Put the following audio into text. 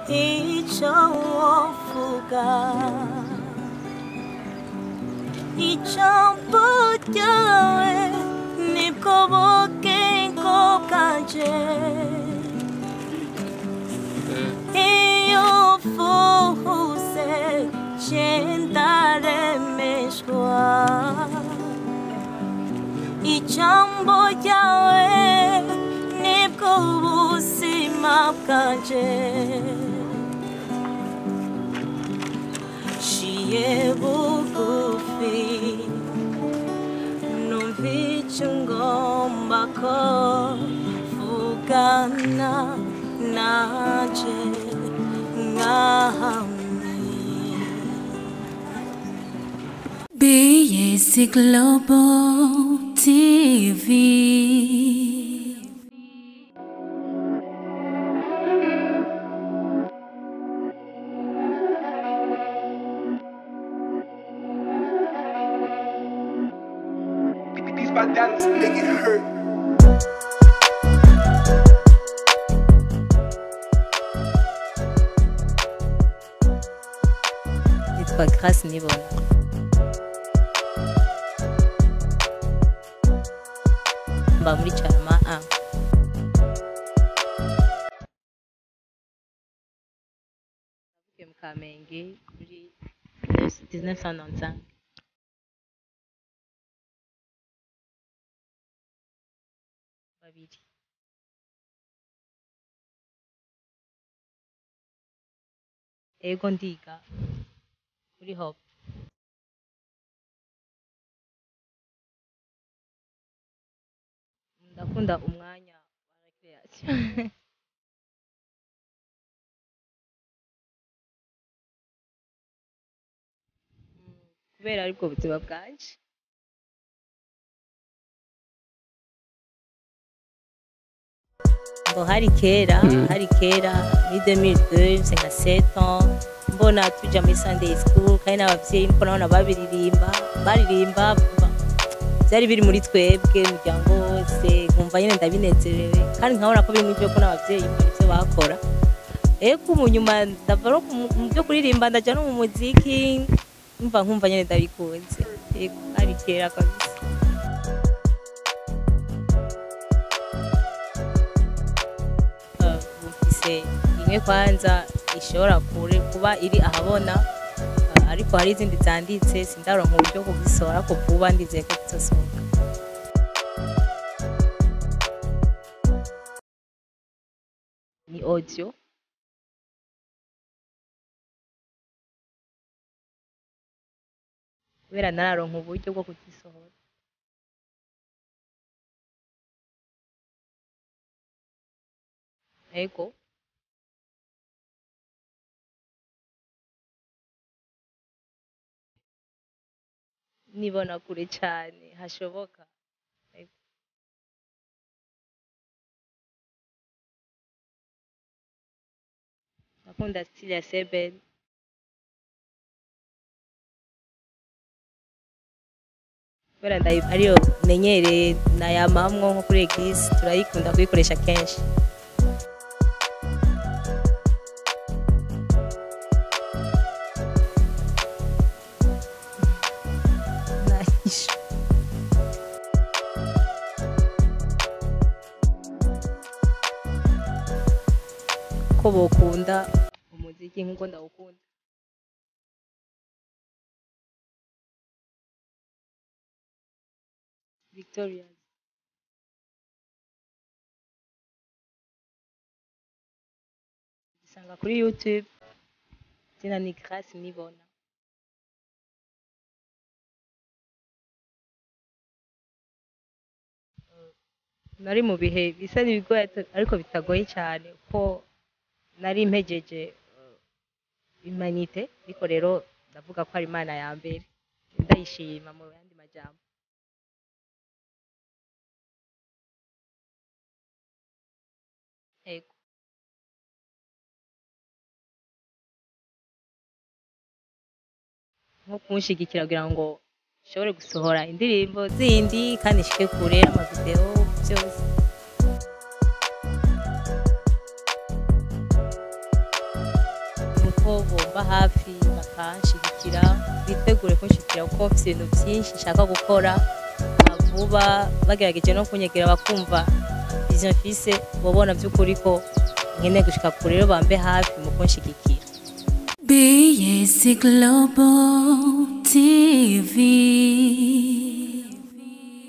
icyo wovuga ijambo ryawe nibwo bugingo bwanje iyo uvuze ndaremeshwa ijambo ryawe nibwo buzima bwanje ciye bugufi numva icyo ngomba ko vugana nanje nk'ahamwe BS Global TV. These bandanas make it hurt. nitwa Grace Nibona mba muri Carama A navukiye mu Kamenge muri 1995 babiri ego ndiga kuri hope ndakunda umwanya wa recreation Mm, kubera aribwo buzima bwanje ngo hari kera hari kera muri 2002 nsenga 7 ans mbona tuja muri Sunday school kandi n'abavyeyi mbona nabona babiririmba baririmba ba- byari biri muri twebwe umuryango wose nkumva nyine ndabinezerewe kandi nkabona ko biri mu byo ko n'abavyeyi mbona ivyo bakora ego mu nyuma ndava no mu- mu byo kuririmba ndaja no mu muziki mva nkumva nyine ndabikunze ego hari kera kabisa Uh, bufise imwe kwanza ishobora kure kuba iri ahabona uh, ariko hari izindi zanditse sindaronka uburyo bwo kuzisohora ko vuba ndizeye ko zizosohoka ni audio kubera nararonka uburyo bwo kuzisohora ego nibona kure cyane hashoboka Ego. ndakunda style ya sebel kubera ndayi- ariyo menyereye nayamamwo nko kuri eglise turayikunda kuyikoresha kenshi Nice. ko bokunda umuziki nk'uko ndawukunda victoria gisanga kuri youtube izina ni grace nibona nari mu bihe bisa n'ibigoye ata- ariko bitagoye cyane ko nari mpejeje eh, imanite ariko rero ndavuga ko ari imana ya mbere ndayishima mu yandi majambo ego nko kumushyigikira kugira ngo nshobore gusohora indirimbo zindi kandi nshike kure amavideo byose ko bomba hafi bakanshigikira bitegure kunshigikira kuko mfise ibintu byinshi nshaka gukora ah, vuba bagerageje no kunyegera bakumva vision mfise bobona by'ukuri ko nkeneye gushika kure rero bambe hafi mu kunshigikira BS Global TV.